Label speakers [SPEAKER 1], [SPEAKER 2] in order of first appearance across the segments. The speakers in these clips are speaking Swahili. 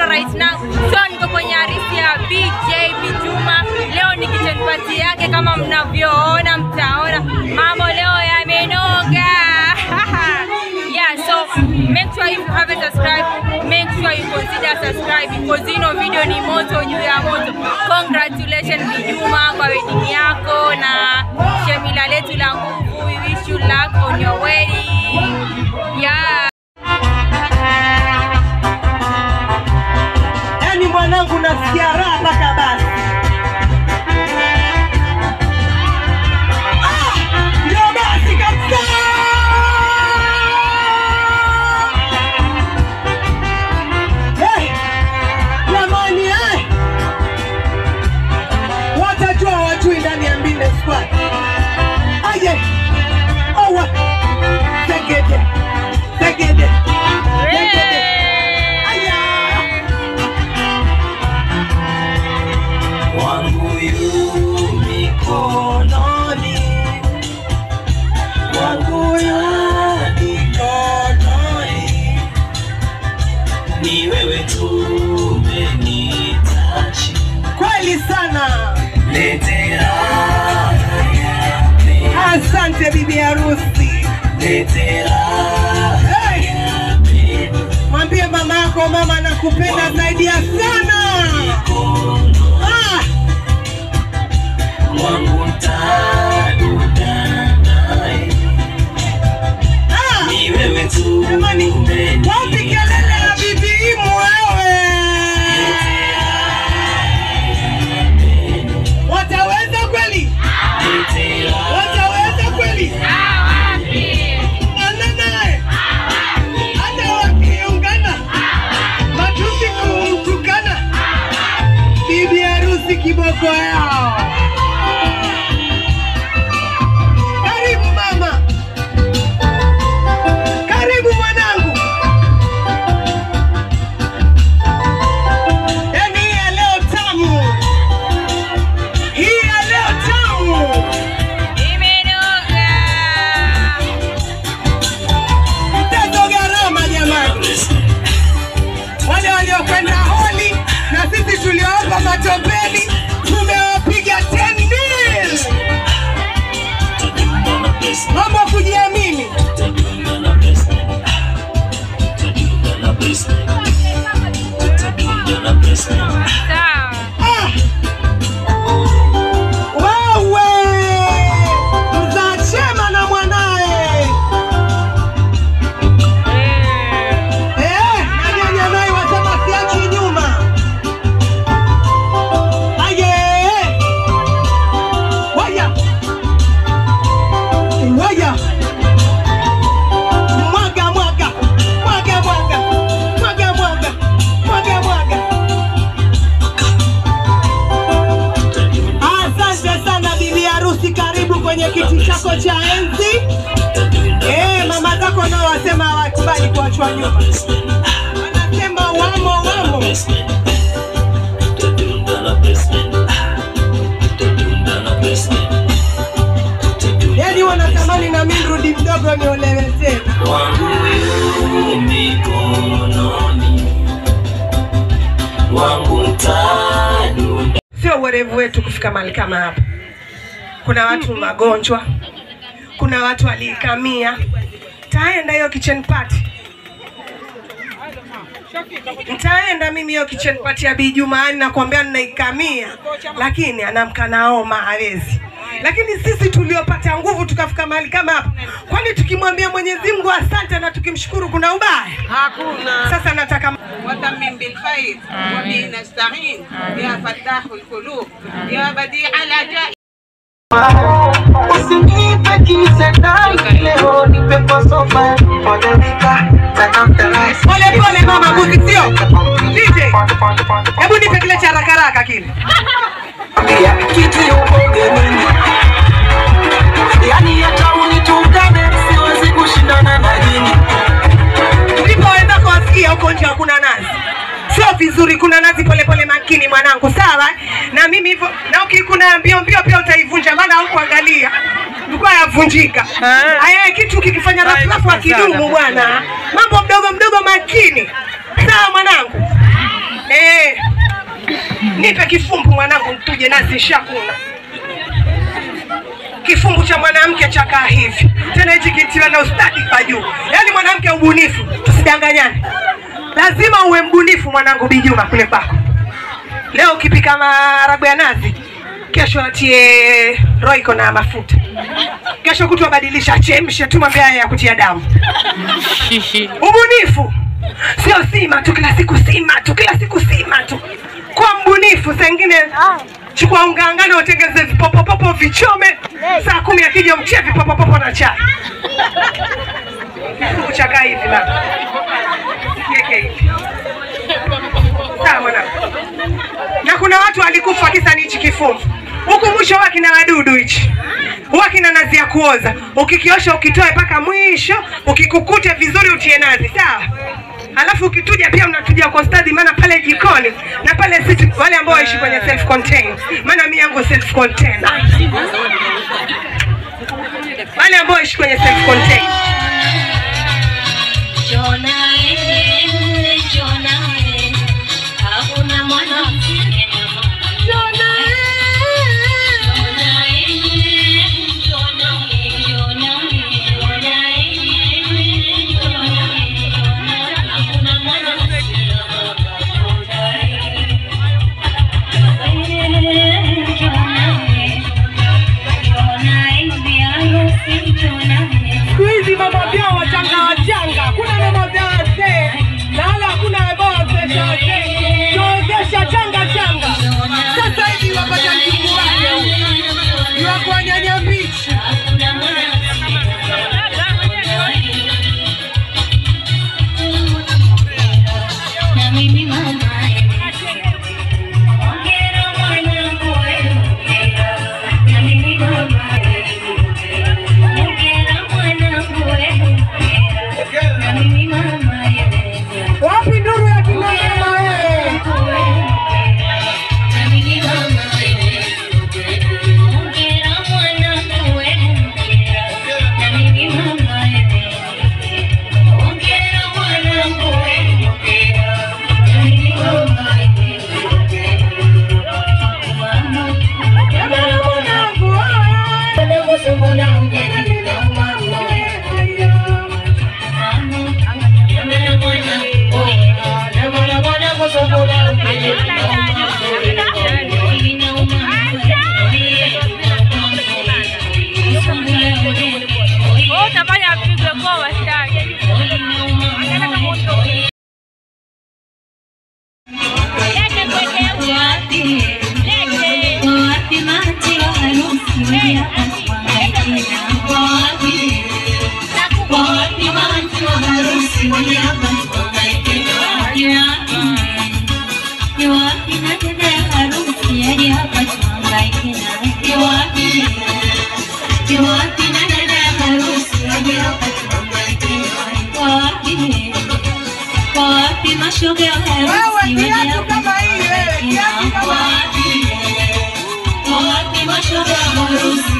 [SPEAKER 1] Mpendwa right now. So niko kwenye harusi ya BJ Bijuma. Leo ni kitchen party yake kama mnavyoona, mtaona mambo leo yamenoga. yeah, so make sure if you haven't subscribed, make sure you consider subscribe because you know video ni moto juu ya moto. Congratulations Bijuma kwa wedding yako na shemila letu la nguvu. We wish you luck on your wedding. Yeah.
[SPEAKER 2] Yaani mwanangu nasikia raha mpaka basi. Ah, ndio basi kabisa. Hey, jamani, eh. Watajua wajui ndani ya Mbinde Squad. Aje. Owa. Segede. Segede. Segede. Aya.
[SPEAKER 3] wangu yu mikononi, wangu yu mikononi, ni wewe tu umenitaji,
[SPEAKER 2] Kweli sana.
[SPEAKER 3] lete raha ya
[SPEAKER 2] Asante bibi harusi.
[SPEAKER 3] lete raha
[SPEAKER 2] Hey,
[SPEAKER 3] ya pendo
[SPEAKER 2] mwambie mama yako mama nakupenda zaidi ya sana. Ah,
[SPEAKER 3] wangu ntadudana naye,
[SPEAKER 2] ah.
[SPEAKER 3] ni wewe tu
[SPEAKER 2] Jamani, wapi kelele ya bibi Imu wewe? Wataweza kweli? Wataweza kweli? Ana naye. Hata wakiungana matusi kumtukana bibi harusi kiboko yao. Karibu mama, karibu mwanangu. Yaani hii ya leo tamu, hii ya leo tamu.
[SPEAKER 1] Imenoga.
[SPEAKER 2] Mtezo gharama jamani, wale waliokwenda holi na sisi tuliowapa matopeni tumewapiga 10 mil. Mambo ya kujiamini.
[SPEAKER 1] Sawa.
[SPEAKER 2] Ah! Wewe mzaa chema na mwanaye eh, na nyanya naye wasema siachi nyuma. Aye, waya waya, mwaga mwaga mwaga mwaga mwaga mwaga mwaga mwaga. Asante sana bibi harusi, karibu kwenye kiti chako cha enzi. Eh, mama zako nao wasema hawakubali kuachwa nyuma, wanasema wamo wamo. Yani wanatamani na mimi rudi mdogo niolewe tena.
[SPEAKER 3] wangu yu mikononi, wangu ntadunda
[SPEAKER 2] Sio uwerevu wetu kufika mahali kama hapa. Kuna watu magonjwa, kuna watu waliikamia. Taenda hiyo kitchen party, ntaenda mimi hiyo kitchen party ya Bi Jumaani, nakwambia ninaikamia, lakini anamka na homa hawezi. Lakini sisi tuliopata nguvu tukafika mahali kama hapa, kwani tukimwambia Mwenyezi Mungu asante na tukimshukuru kuna ubaya?
[SPEAKER 4] hakuna
[SPEAKER 2] Sasa nataka
[SPEAKER 4] وتمم بالخير وبه نستعين يا فتاح القلوب يا بديع العجائب
[SPEAKER 5] Usinipe kisedai leo nipe kwa sofa Polemika, takamtala
[SPEAKER 2] pole pole, mama mbuzi, sio DJ. Hebu nipe kile cha haraka haraka kile.
[SPEAKER 5] Ambia kiti uko ugenini Yani hata unitukane siwezi kushindana na nyinyi
[SPEAKER 2] ndipo wenzako wasikia huko nje hakuna nazi sio vizuri kuna nazi polepole makini mwanangu sawa na mimi hivyo na ukikuna mbio mbio pia utaivunja maana hukuangalia ilikuwa yavunjika aya kitu kikifanya rafurafu akidumu bwana mambo mdogo mdogo makini sawa mwanangu Eh, nipe kifumbu mwanangu, tuje nazi shakuna kifumbu cha mwanamke chakaa hivi tena, hichi kitiwa na ustadi kwa juu, yaani mwanamke ubunifu, tusidanganyane. Lazima uwe mbunifu mwanangu Bijuma kule kwako. Leo ukipika maharagwe ya nazi, kesho atie roiko na mafuta, kesho kutwa badilisha, achemshe tu, mwambie haya ya kutia damu. Ubunifu sio sima tu kila siku, sima tu kila siku, sima tu. Kwa mbunifu, saa ingine chukua unga ngano, utengeze vipopopopo, vichome. Saa kumi akija mchie vipopopopo na chai. Kifungu cha kaa hivi baba, kiweke hivi sawa mwanangu. Na kuna watu walikufa kisa ni hichi kifungu. Huku mwisho huwa kina wadudu hichi, huwa kina nazi ya kuoza. Ukikiosha ukitoe mpaka mwisho, ukikukute vizuri utie nazi, sawa. Alafu ukituja pia unatuja kwa stadi, maana pale jikoni na pale sisi wale ambao waishi kwenye self contained, maana mimi yangu self contained, wale ambao waishi kwenye self contained siku hizi mama vyao wachanga wachanga, kuna mama vyao wazee na wala hakuna ambao wazesha wazee, tuwezesha changa changa. Sasa hivi wapata mjukuu wake iwakuwa nyanya mbichi wapi nuru ya kinamama wewe?
[SPEAKER 1] Oh, utafanya apigwe kwa wastani. Lete kwenye uwa. Lete.
[SPEAKER 6] Mashoga ya
[SPEAKER 2] Wewe
[SPEAKER 6] harusi
[SPEAKER 2] kiatu kama hii wewe, kiatu kama hii.
[SPEAKER 6] wapi mashoga ya harusi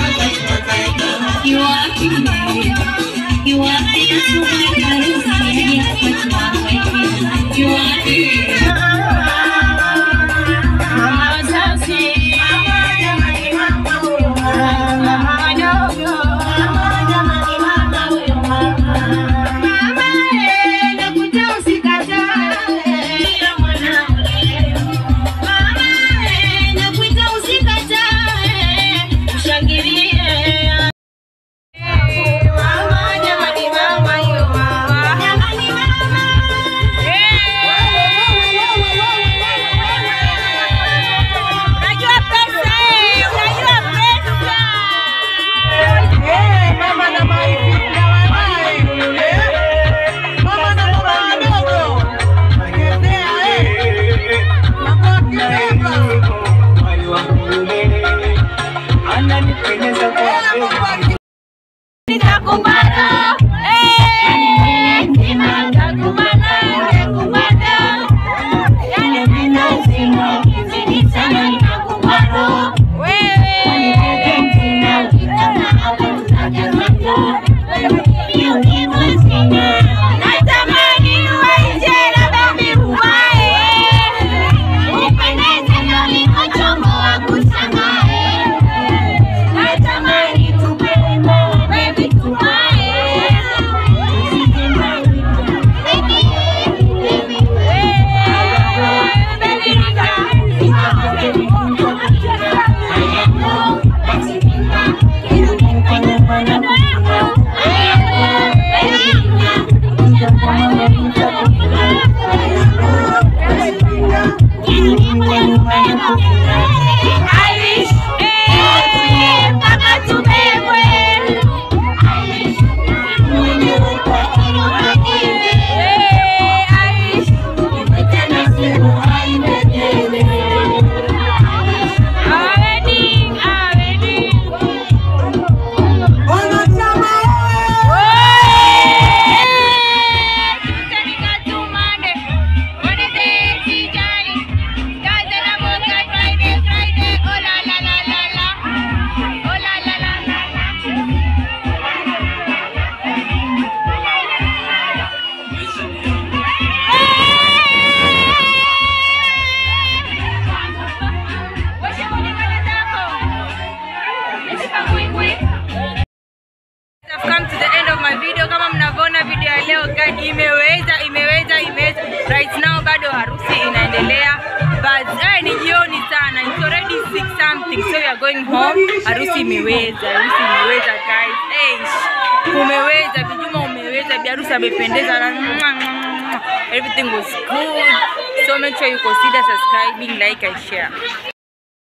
[SPEAKER 6] Iwapi Iwapi mashoga ya harusi Iwapi
[SPEAKER 1] Mama, jamani, mama, yo, mama. I've come to the end of my video. Kama mnavyoona video ya leo guys, imeweza imeweza imeweza. Right now bado harusi inaendelea. But eh, ni jioni sana. It's already 6 something. So we are going home. Harusi imeweza. Harusi imeweza guys. Hey, umeweza Bijuma umeweza. Bi harusi amependeza na everything was good. So make sure you consider subscribing, like and share.